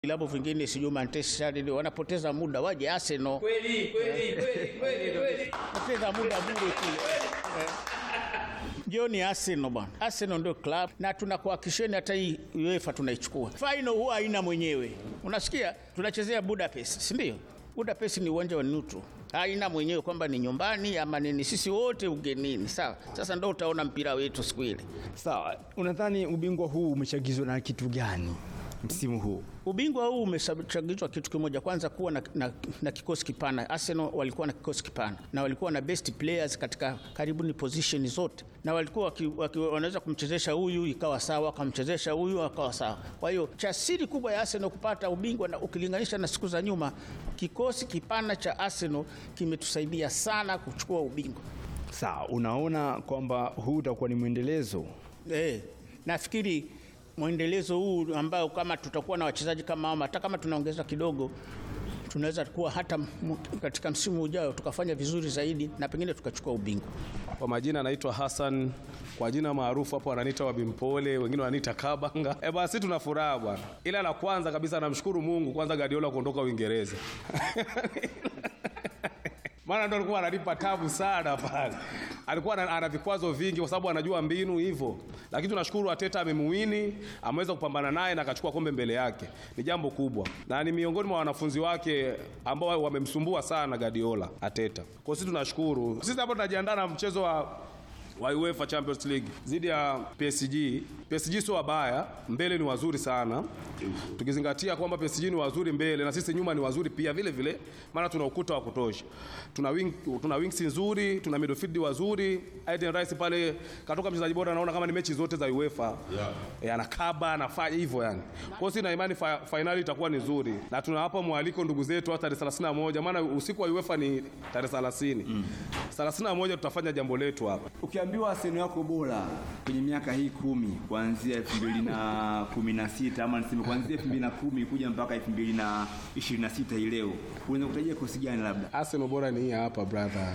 vilabu vingine sijui Manchester United wanapoteza muda, waje Arsenal. Kweli kweli kweli kweli kweli. Poteza muda bure kule. Eh. Jioni Arsenal bwana. Arsenal ndio club na tunakuhakikisheni hata hii UEFA tunaichukua. Final huwa haina mwenyewe. Unasikia? Tunachezea Budapest, si ndio? Budapest ni uwanja wa neutral. Haina mwenyewe kwamba ni nyumbani ama nini, sisi wote ugenini. Sawa. Sasa ndio utaona mpira wetu siku ile. Sawa, unadhani ubingwa huu umechagizwa na kitu gani msimu huu? Ubingwa huu umechagizwa kitu kimoja, kwanza kuwa na, na, na kikosi kipana. Arsenal walikuwa na kikosi kipana na walikuwa na best players katika karibuni position zote, na walikuwa waki, waki, wanaweza kumchezesha huyu ikawa sawa, wakamchezesha huyu akawa sawa. Kwa hiyo cha siri kubwa ya Arsenal kupata ubingwa, na ukilinganisha na siku za nyuma, kikosi kipana cha Arsenal kimetusaidia sana kuchukua ubingwa. Sawa, unaona kwamba huu utakuwa ni mwendelezo? Eh, nafikiri mwendelezo huu ambao kama tutakuwa na wachezaji kama hao, hata kama tunaongeza kidogo, tunaweza kuwa hata m- katika msimu ujao tukafanya vizuri zaidi na pengine tukachukua ubingwa. Kwa majina anaitwa Hassan, kwa jina maarufu hapo wananiita Wabimpole, wengine wananiita Kabanga. Eh basi tuna furaha bwana, ila la kwanza kabisa namshukuru Mungu kwanza Guardiola kuondoka Uingereza maana ndo alikuwa ananipa tabu sana pale, alikuwa ana, ana vikwazo vingi kwa sababu anajua mbinu hivyo, lakini tunashukuru Ateta amemuwini, ameweza kupambana naye na akachukua kombe mbele yake, ni jambo kubwa, na ni miongoni mwa wanafunzi wake ambao wamemsumbua sana Guardiola Ateta. Kwa sisi tunashukuru. Sisi hapo tunajiandaa na mchezo wa wa UEFA Champions League dhidi ya PSG. PSG sio wabaya, mbele ni wazuri sana, tukizingatia kwamba PSG ni wazuri mbele na sisi nyuma ni wazuri pia vile vile, maana tuna ukuta wa kutosha, tuna wing, tuna wings nzuri, tuna midfield wazuri. Aiden Rice pale katoka mchezaji bora, naona kama ni mechi zote za UEFA yeah. E, anakaba anafanya hivyo yani. Kwa hiyo sina imani fa, finali itakuwa ni nzuri, na tunawapa mwaliko ndugu zetu hata tarehe 31 maana usiku wa UEFA ni tarehe 30 mm. 31 tutafanya jambo letu hapa. Ukiambiwa Arsenal yako bora kwenye miaka hii kumi kuanzia 2016 ama niseme kuanzia 2010 kuja mpaka 2026 hii leo, unaweza kutajia kosi gani labda? Arsenal bora ni hii hapa brother.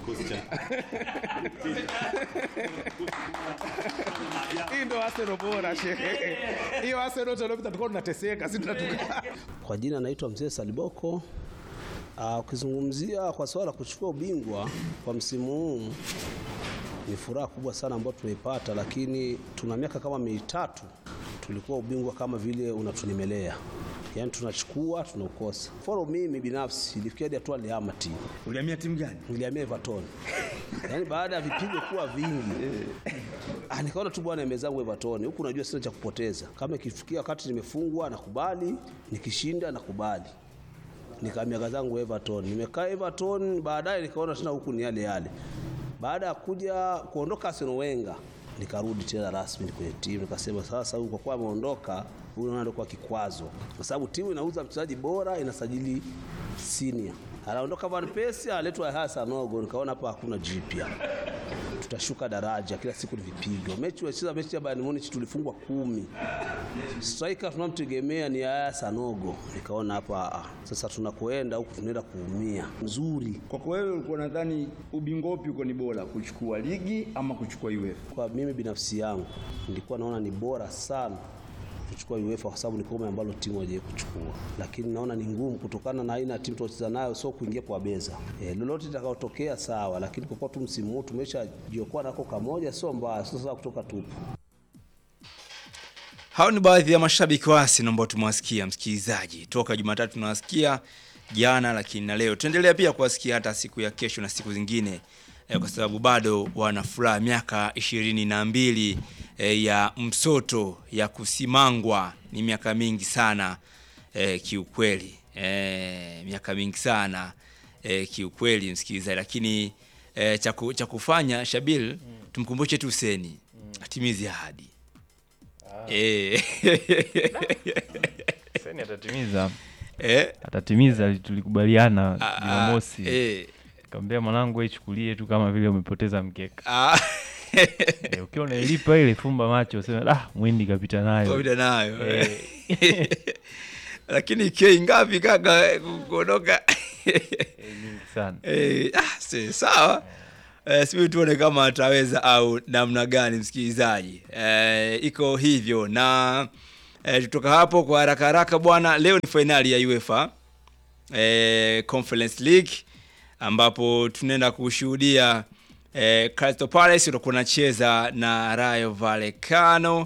Hii ndo Arsenal bora shehe. Hiyo Arsenal tuliyopita tulikuwa tunateseka, sisi tunatuka. Kwa jina naitwa Mzee Saliboko. Ah, Ukizungumzia kwa swala la kuchukua ubingwa kwa msimu huu ni furaha kubwa sana ambayo tumeipata, lakini tuna miaka kama mitatu tulikuwa ubingwa kama vile unatunimelea, yaani tunachukua tunaukosa. Follow mimi binafsi ilifikia hadi hatua nilihama timu, Ulihamia timu gani? nilihamia Everton yaani baada ya vipigo kuwa vingi ah, nikaona tu bwana mezangu Everton huku, najua sina cha kupoteza. Kama ikifikia wakati nimefungwa nakubali, nikishinda nakubali nikahamia zangu Everton. Nimekaa Everton, baadaye nikaona tena huku ni yale yale. Baada ya kuja kuondoka Arsene Wenger, nikarudi tena rasmi kwenye timu, nikasema sasa huyu kwa kuwa ameondoka, huyu naona ndio kwa kikwazo, kwa sababu timu inauza mchezaji bora, inasajili senior. Anaondoka Van Persie, aletwa Hassan Ogo, nikaona hapa hakuna jipya tutashuka daraja, kila siku ni vipigo. Mechi wacheza mechi ya Bayern Munich tulifungwa kumi, striker tunamtegemea ni Yaya Sanogo. Nikaona hapa ah, sasa tunakoenda huku tunaenda kuumia. Nzuri Kwako wewe ulikuwa nadhani ubingwa upi uko ni bora, kuchukua ligi ama kuchukua UEFA? kwa mimi binafsi yangu nilikuwa naona ni bora sana kuchukua UEFA kwa sababu ni kombe ambalo timu haijawahi kuchukua, lakini naona ni ngumu kutokana na aina ya timu tunacheza nayo, sio kuingia kwa beza. E, lolote litakayotokea sawa, lakini kwa kuwa tu msimu huu tumeshajiokoa nako kamoja, sio mbaya, sio sasa kutoka tupu. Hao ni baadhi ya mashabiki wa Arsenal ambao tumewasikia msikilizaji, toka Jumatatu tunawasikia jana, lakini na leo tuendelea pia kuwasikia hata siku ya kesho na siku zingine eh, kwa sababu bado wana furaha miaka ishirini na mbili eh, ya msoto ya kusimangwa ni miaka mingi sana eh, kiukweli eh, miaka mingi sana eh, kiukweli msikilizaji, lakini eh, cha ku- cha kufanya Shabil, tumkumbushe tu Huseni atimize ahadi Eh. Seni atatimiza Eh. atatimiza, tulikubaliana Ah, Jumamosi. eh. Kaambia mwanangu, wewe ichukulie tu kama vile umepoteza mkeka. Ah. Eh, ukiwa unailipa ile, fumba macho useme ah, mwindi kapita nayo. Kapita nayo. Eh. Lakini kei ngapi kaka kuondoka? sana. Eh, ah, si, sawa. Eh, sijui tuone kama ataweza au namna gani msikilizaji. Eh, iko hivyo na eh, tutoka hapo kwa haraka haraka bwana, leo ni fainali ya UEFA eh, Conference League ambapo tunaenda kushuhudia eh, Crystal Palace utakuwa unacheza na Rayo Vallecano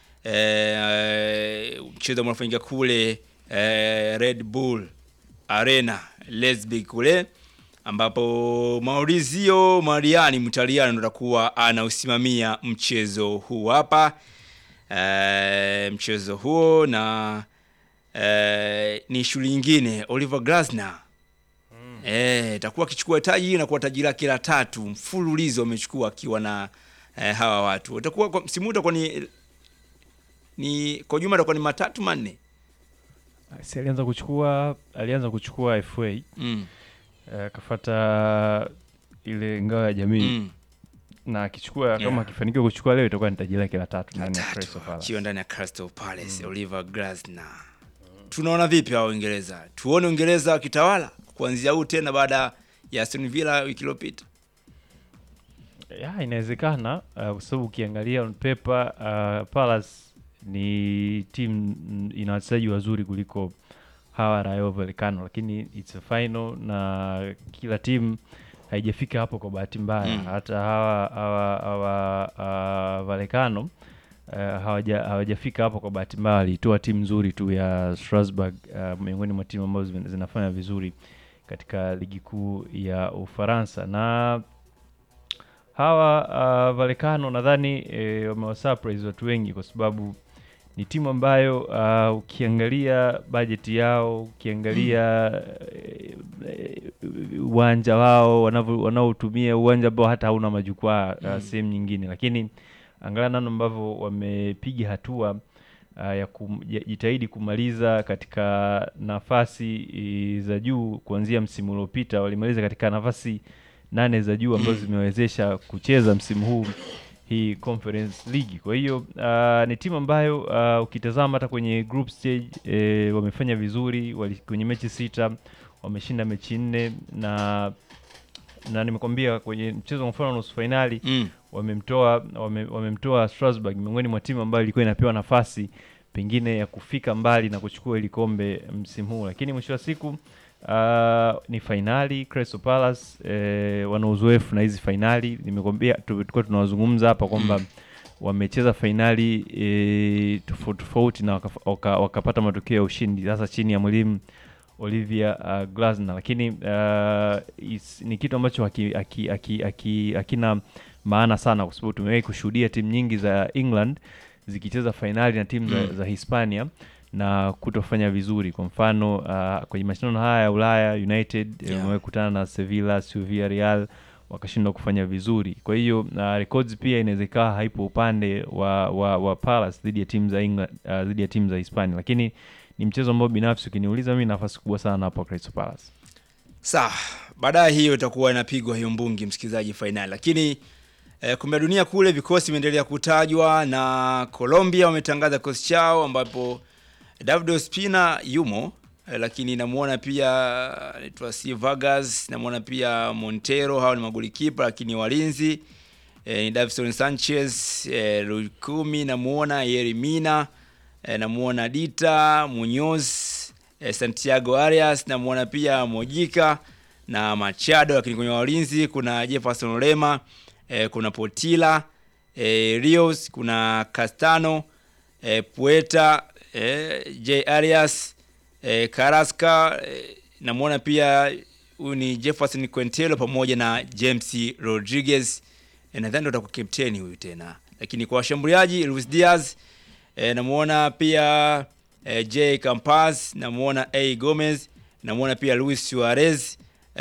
eh, mchezo ambao unafanyika kule eh, Red Bull Arena Leipzig kule ambapo Maurizio Mariani Mtaliano ndo atakuwa anausimamia mchezo huu hapa eh, mchezo huo na eh, ni shughuli nyingine Oliver Glasner eh, atakuwa akichukua taji na kuwa taji lake la tatu mfululizo amechukua akiwa na eh, hawa watu utakuwa kwa msimu huu utakuwa ni ni kwa jumla itakuwa ni matatu manne Si alianza kuchukua alianza kuchukua FA mm. eh, akafata ile ngao ya jamii Mm. na akichukua Yeah. kama akifanikiwa kuchukua leo itakuwa ni taji lake la tatu ndani ya tatu Crystal Palace. akiwa ndani ya Crystal Palace Oliver Glasner. Tunaona vipi hao Uingereza? Tuone Uingereza wakitawala kuanzia huu tena baada ya Aston Villa wiki iliyopita. ya inawezekana uh, kwa sababu ukiangalia on paper uh, Palace ni timu mm, ina wachezaji wazuri kuliko hawa Rayo Vallecano, lakini it's a final na kila timu haijafika hapo kwa bahati mbaya Mm. hata hawa hawa hawa uh, Vallecano uh, hawaja hawajafika hapo kwa bahati mbaya, walitoa timu nzuri tu ya Strasbourg uh, miongoni mwa timu ambazo zina- zinafanya vizuri katika ligi kuu ya Ufaransa na hawa uh, Vallecano nadhani eh, wamewasurprise watu wengi kwa sababu ni timu ambayo uh, ukiangalia bajeti yao ukiangalia eh, eh, uwanja wao wanavyo- wanaotumia uwanja ambao hata hauna majukwaa uh, sehemu nyingine, lakini angalia namna ambavyo wamepiga hatua uh, ya kujitahidi kumaliza katika nafasi eh, za juu kuanzia msimu uliopita walimaliza katika nafasi nane za juu ambazo zimewezesha kucheza msimu huu hii Conference League. Kwa hiyo uh, ni timu ambayo uh, ukitazama hata kwenye group stage eh, wamefanya vizuri wali, kwenye mechi sita wameshinda mechi nne na na nimekwambia kwenye mchezo wa mfano nusu fainali Mm. wamemtoa wame, wamemtoa Strasbourg miongoni mwa timu ambayo ilikuwa inapewa nafasi pengine ya kufika mbali na kuchukua hili kombe msimu huu, lakini mwisho wa siku uh, ni fainali. Crystal Palace eh, wana uzoefu na hizi fainali. Nimekwambia tu- tulikuwa tunawazungumza hapa kwamba wamecheza fainali eh, tofauti tofauti na wakaf- waka- wakapata matokeo ya ushindi, sasa chini ya mwalimu Olivia uh, Glasner, lakini uh, is, ni kitu ambacho haki- haki- haki- haki- hakina maana sana, kwa sababu tumewahi kushuhudia timu nyingi za England zikicheza fainali na timu za, za Hispania na kutofanya vizuri. Kwa mfano uh, kwenye mashindano haya ya Ulaya United Yeah. yeah. wamewahi kutana na Sevilla, Sevilla Real wakashindwa kufanya vizuri. Kwa hiyo uh, records pia inaweza ikawa haipo upande wa, wa, wa Palace dhidi ya timu za England uh, dhidi ya timu za Hispania, lakini ni mchezo ambao binafsi ukiniuliza mimi nafasi kubwa sana hapo Crystal Palace. Sawa, baadaye hiyo itakuwa inapigwa hiyo mbungi, msikilizaji, fainali. Lakini eh, kombe la dunia kule vikosi vimeendelea kutajwa na Colombia wametangaza kikosi chao ambapo David Ospina yumo eh, lakini namuona pia anaitwa C Vargas, namuona pia Montero, hao ni magolikipa, lakini walinzi eh, ni Davison Sanchez, eh, Lukumi namuona Yerimina eh, namuona Dita Munoz eh, Santiago Arias namuona pia Mojika na Machado, lakini kwenye walinzi kuna Jefferson Lema eh, kuna Potila eh, Rios, kuna Castano eh, Pueta eh, J Arias eh, Carrasca eh, namuona pia huyu ni Jefferson Quintero pamoja na James Rodriguez eh, nadhani ndo atakuwa kapteni huyu tena, lakini kwa washambuliaji Luis Diaz eh, namuona pia eh, J Campas, namuona A Gomez, namuona pia Luis Suarez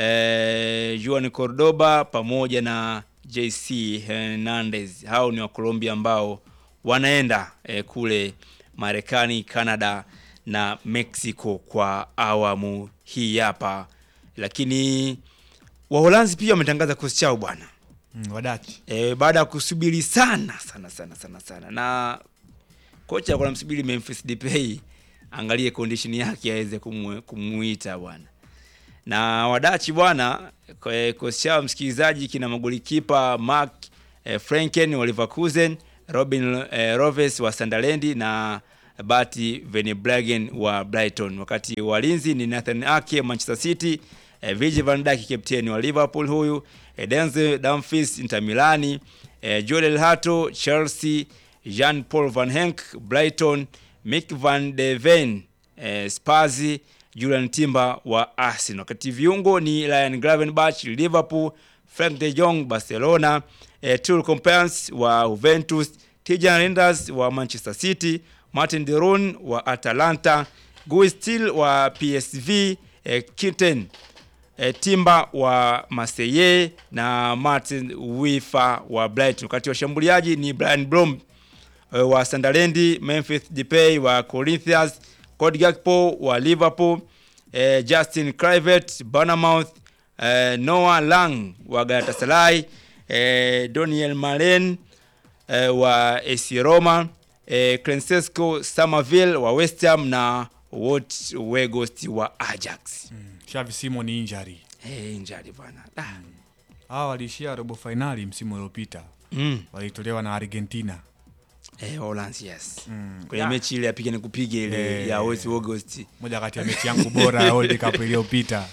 eh, Juan Cordoba pamoja na JC Hernandez. Hao ni wa Colombia ambao wanaenda eh, kule Marekani, Canada na Mexico kwa awamu hii hapa, lakini Waholanzi pia wametangaza kikosi chao bwana Mm, Wadachi. e, baada ya kusubiri sana sana sana sana sana na kocha alikuwa anamsubiri Memphis Depay angalie condition yake aweze kumwe- kumuita bwana na wadachi bwana kwa- kikosi chao msikilizaji kina magolikipa Mark eh, Franken wa Leverkusen Robin eh, Roves wa Sunderland na Bati Verbruggen wa Brighton, wakati walinzi ni Nathan Ake Manchester City, eh, Virgil van Dijk kapteni wa Liverpool huyu, eh, Denzel Dumfries Inter Milani, eh, Joel Hato Chelsea, Jean Paul Van Henk Brighton, Mick van de Ven eh, Spurs, Julian Timber wa Arsenal. Wakati viungo ni Ryan Gravenberch Liverpool, Frank de Jong Barcelona, eh, Toul Compens wa Juventus, Tijan Reinders wa Manchester City, Martin de Roon wa Atalanta, Guy Still wa PSV, eh, Kitten eh, Timba wa Marseille na Martin Wifa wa Brighton. Wakati washambuliaji ni Brian Blom eh, wa Sunderland, Memphis Depay wa Corinthians, Cody Gakpo wa Liverpool, eh, Justin Kluivert Bournemouth, eh, Noah Lang wa Galatasaray, eh, Daniel Malen eh, wa AC Roma, eh, Francesco Somerville wa West Ham na Wout Weghorst wa Ajax. Xavi Simon injury. Eh, injury bwana. Ah. Hawa waliishia robo fainali msimu uliopita. Mm. Walitolewa na Argentina. Eh, Hollands yes. Mm. Kwenye Ya. mechi ile apige nikupige ile Eh. ya Wout Weghorst. Moja kati ya mechi yangu bora ya World Cup iliyopita.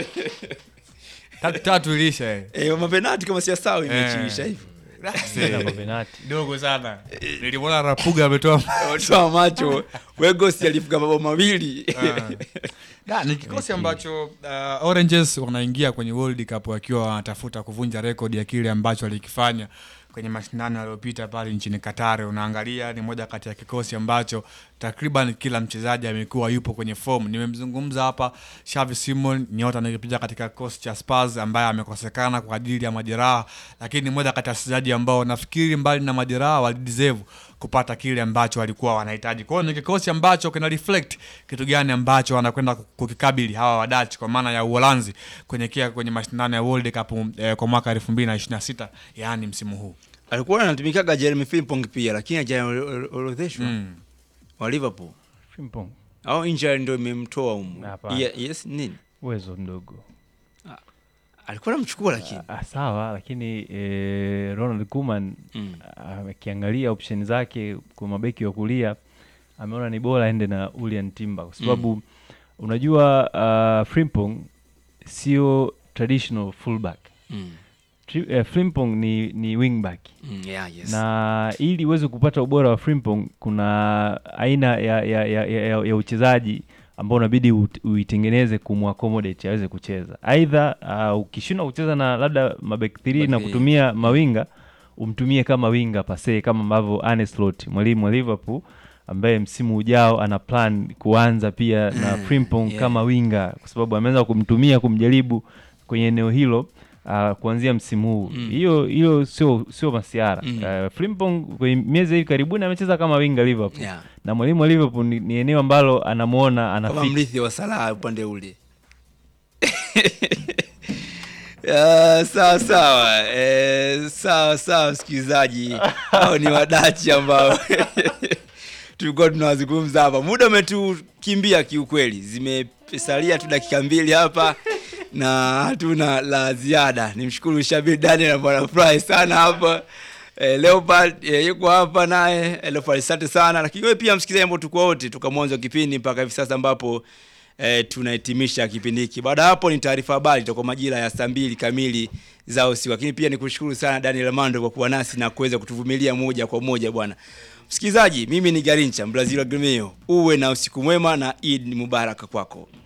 Tatu tatu ilisha eh. Eh, mapenati kama siyasahau Eh. imechiisha hivyo. Tena mapenati. Dogo sana. Nilimwona Rapuga ametoa Toa macho. Weghorst alifunga mabao mawili. Da, ni kikosi ambacho uh, Oranges wanaingia kwenye World Cup wakiwa wanatafuta kuvunja rekodi ya kile ambacho walikifanya kwenye mashindano yaliyopita pale nchini Qatar. Unaangalia ni moja kati ya kikosi ambacho takriban kila mchezaji amekuwa yupo kwenye form. Nimemzungumza hapa Xavi Simon, nyota anayepiga katika kikosi cha Spurs ambaye amekosekana kwa ajili ya majeraha, lakini ni moja kati ya wachezaji ambao nafikiri mbali na majeraha walideserve kupata kile ambacho walikuwa wanahitaji. Kwa hiyo ni kikosi ambacho kina reflect kitu gani ambacho wanakwenda kukikabili hawa Wadach kwa maana ya Uholanzi kuelekea kwenye mashindano ya World Cup eh, kwa mwaka 2026 yaani msimu huu. Alikuwa anatumikaga Jeremy Frimpong pia lakini hajaorodheshwa Mm. wa Liverpool. Frimpong. Au injury ndio imemtoa humo. Hapana. Yeah, yes nini? Uwezo mdogo. Alikuwa anamchukua lakini. Ah, sawa lakini eh, Ronald Koeman Mm. akiangalia option zake kwa mabeki wa kulia ameona ni bora aende na Julian Timber kwa sababu unajua uh, Frimpong sio traditional fullback. Mm. Tri, eh, Frimpong ni, ni wingback Mm, yeah, yes. na ili uweze kupata ubora wa Frimpong kuna aina ya, ya, ya, ya, ya, ya uchezaji ambao unabidi ut- uitengeneze kumwaccommodate aweze kucheza. Aidha uh, ukishindwa kucheza na labda mabek 3 na Back kutumia mawinga umtumie kama winga pase kama ambavyo Arne Slot mwalimu wa Liverpool ambaye msimu ujao ana plan kuanza pia na Mm, Frimpong yeah. kama winga kwa sababu ameanza kumtumia kumjaribu kwenye eneo hilo uh, kuanzia msimu huu Mm. hiyo hiyo sio sio masiara Mm. uh, Frimpong kwenye miezi hivi karibuni amecheza kama winga Liverpool Yeah. na mwalimu wa Liverpool ni, ni eneo ambalo anamuona Kama anafika mrithi wa Salah upande ule. Ah, sawa sawa eh, sawa sawa msikilizaji hao ni wadachi ambao tulikuwa tunawazungumza hapa muda umetukimbia kiukweli zimesalia tu dakika mbili hapa na hatuna la ziada nimshukuru shabir daniel ambaye anafurahi sana hapa eh, leopard eh, yuko hapa naye eh, leopard asante sana lakini wewe pia msikilizaji ambao tuko wote toka mwanzo wa kipindi mpaka hivi sasa ambapo eh, tunahitimisha kipindi hiki. Baada ya hapo ni taarifa habari itakuwa majira ya saa mbili kamili za usiku, lakini pia nikushukuru sana Daniel Mando kwa kuwa nasi na kuweza kutuvumilia moja kwa moja bwana. Msikilizaji, mimi ni Garincha Mbrazil wa Gremio. Uwe na usiku mwema na Eid Mubaraka kwako.